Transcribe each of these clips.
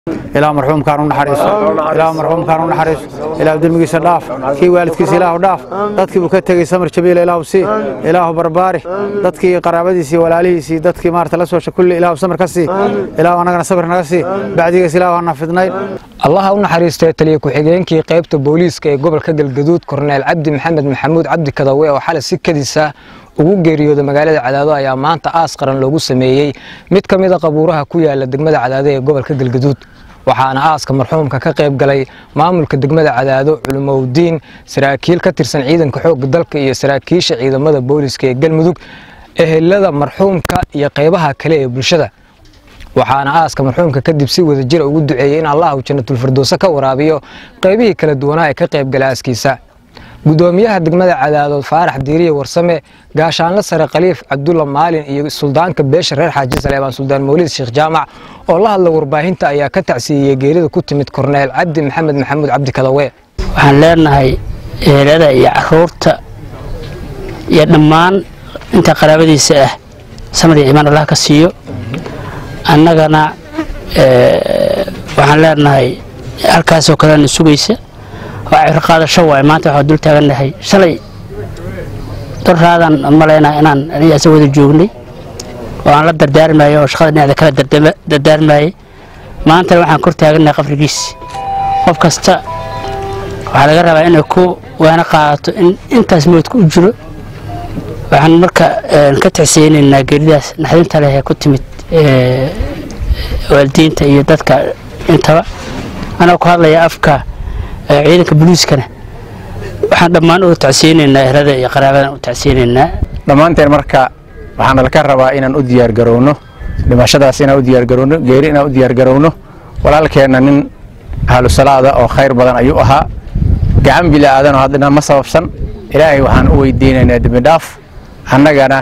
ilaa marxuumkaan u naxariiso ilaa marxuumkaan u naxariiso ilaa dembigiisa dhaaf kii waalidkiisa ilaahu dhaaf dadkii buu ka tegey samir jabiila ilaahu sii ilaahu barbaari dadkii qaraabadiisii walaalihiisii dadkii maarata la soo shakulli ilaahu samir ka sii ilaahu annagana sabir naga sii bacdigiis ilaahu hana fidnayn allaha u naxariistay taliya ku-xigeenkii qaybta booliiska ee gobolka galgaduud korneyl cabdi maxamed maxamuud cabdi kadawe oo xalay si kadisa ugu geeriyooda magaalada cadaado ayaa maanta aas qaran loogu sameeyey mid ka mid a qabuuraha ku yaala degmada cadaado ee gobolka galgaduud waxaana aaska marxuumka ka qayb galay maamulka degmada cadaado culimowdiin saraakiil ka tirsan ciidanka xoogga dalka iyo saraakiisha ciidamada booliiska ee galmudug ehelada marxuumka iyo qaybaha kale ee bulshada waxaana aaska marxuumka kadib si wada jira ugu duceeyey in allah uu jannatulfirdowse ka waraabiyo qaybihii kala duwanaa ee ka qaybgala aaskiisa gudoomiyaha degmada cadaadood faarax diiriye warsame gaashaanle sare khaliif cabdulla maalin iyo suldaanka beesha reer xaaji saleebaan suldaan mawlid sheekh jaamac oo la hadla warbaahinta ayaa ka tacsiiyey geerida ku timid korneyl cabdi maxamed maxamuud cabdi kadawe waxaan leenahay eelada iyo caruurta iyo dhammaan inta qaraabadiisa ah samad iyo imaan allah ka siiyo annagana waxaan leenahay halkaasoo kalena sugaysa waa cibro qaadasho waay maanta waxaa dul taagannahay shalay dorraadan malaynaa inaan aniga isa wada joognay oo aan la dardaarmayo oo shaqada dhinacda kala dardaarmayay maantana waxaan kor taagannahay qabrigiisi qof kasta waxaa laga rabaa inay ku waana qaadato in intaas moodka u jiro waxaan marka ka tacsiyeynaynaa geeridaas naxdinta leh ee ku timid waalidiinta iyo dadka intaba anaa ku hadlaya afka ciidanka booliiskana waxaan dhammaan uga tacsiyeynaynaa ehlada iyo qaraabadan u tacsiyeynaynaa dhammaanteen marka waxaana laka rabaa inaan u diyaargarowno dhimashadaas inaan u diyaargarowno geeri inaan u diyaargarowno walaalkeenna nin ahlusalaada oo khayr badan ayuu ahaa gacan bili aadan oo haddana ma sababsan ilaahay waxaan u weydiinaynaa dembi dhaaf annagana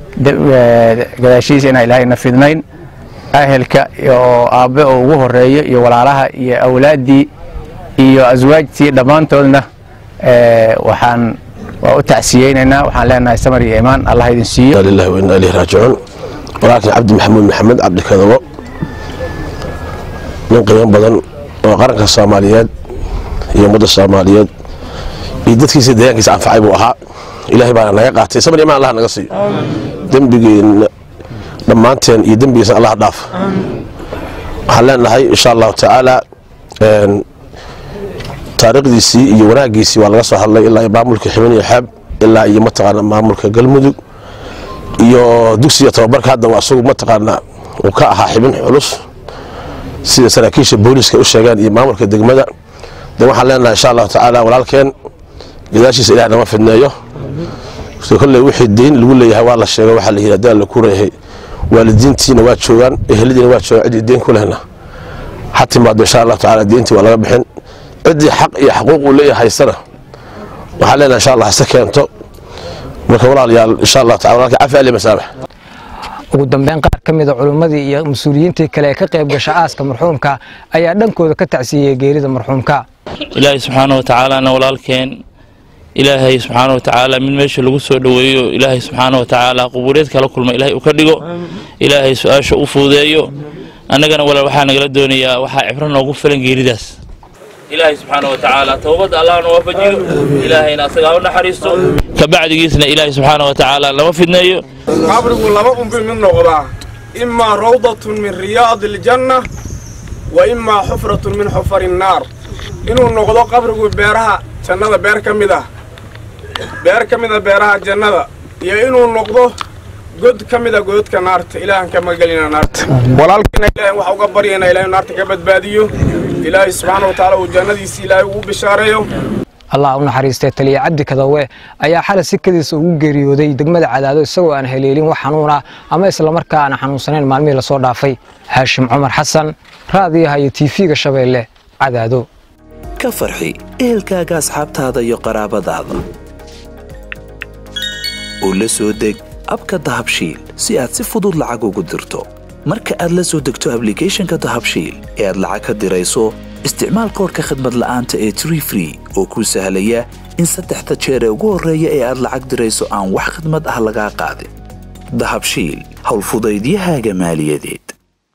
gadaashiisa inaan ilaahayna fidnayn ahelka oo aabbe oo ugu horeeyo iyo walaalaha iyo awlaaddii iyo aswaajtii dhammaantoodna waxaan waa u tacsiyeynaynaa waxaan leenahay samar iyo imaan allah idin siiyo lillahi wa inna ilayhi raajicuun walaalkii cabdi maxamuud maxamed cabdi kadabo nin qiimo badan oo qaranka soomaaliyeed iyo ummadda soomaaliyeed iyo dadkiisa deegaankiisa anfacay buu ahaa ilaahay baana naga qaatay samar iyo imaan allah naga siiyo dembigeenna dhammaanteen iyo dembigiisa allah dhaaf waxaan leenahay insha allahu tacaala taariikhdiisii iyo wanaaggiisii waa laga soo hadlay ilaa maamulka ximin iyo xeeb ilaa iyo mataqaana maamulka galmudug iyo dugsiga tababarka hadda waa isagu mataqaana uu ka ahaa xibin culus sida saraakiisha booliiska u sheegeen iyo maamulka degmada de waxaan leenahay insha allahu tacaala walaalkeen gadaashiisa ilaah nama fidneeyo kolley wixii deyn lagu leeyahay waa la sheego waxaa la yidhi haddaan la kureeyahay waalidiintiina waa joogaan eheladiina waa joogaan ciddii deyn ku lehna ha timaado insha allahu tacaala deyntii waa laga bixin ciddii xaq iyo xaquuq uu leeyahay haysana waxaan leenahay insha allah hase keento marka walaalayaal insha allah tacala walaalkii cafi ali masaabax ugu dambeyn qaar ka mid a culimmadii iyo mas-uuliyiintii kale ee ka qayb gasha aaska marxuumka ayaa dhankooda ka tacsiiyey geerida marxuumka ilaahay subxaana wa tacaalana walaalkeen ilaahay subxaana wa tacaala mid meesha lagu soo dhoweeyo ilaahay subxaana wa tacaala qubuureed kala kulma ilaahay uu ka dhigo ilaahay su-aasha u fuudeeyo annagana walaal waxaa nagala doonayaa waxaa cibro noogu filan geeridaas ilaahay subxaana wa tacaala towbadda allahna waafajiyo ilaahayna asagaa u naxariisto kabacdigiisna ilaahay subxaana wa tacaala lama fidneeyo qabrigu laba unbi mid noqdaa imaa rawdatun min riyaadi aljanna wa imaa xufratun min xufari nnaar inuu noqdo qabrigu beeraha jannada beer ka mid ah beer ka mid a beeraha jannada iyo inuu noqdo god ka mid a gododka naarta ilaahan ka magelina naarta walaalkiina ilaahay waxa uga baryayna ilaahay naarta ka badbaadiyo ilaahay subxaana wa tacaala uu jannadiisi ilaahay ugu bishaareeyo allah u naxariistay taliya cabdi kadawe ayaa xalay si kadiisa ugu geeriyooday degmada cadaado isagoo aan haleelin wax xanuuna ama islamarkaa aan xanuunsanayn maalmihii lasoo dhaafay haashim cumar xasan raadiyaha iyo tiifiga shabeelle cadaado ka farxi ehelkaaga asxaabtaada iyo qaraabadaada oo la soo deg abka dahabshiil si aad si fudud lacag ugu dirto marka aad la soo degto ablicathonka dahabshiil ee aad lacag ka dirayso isticmaal koorka khadmad la'aanta ee tree free oo kuu sahlaya in saddexda jeer ee ugu horreeya ee aad lacag dirayso aan wax khidmad ah lagaa qaadin dahabshiil howlfudaydiyahaaga maaliyadeed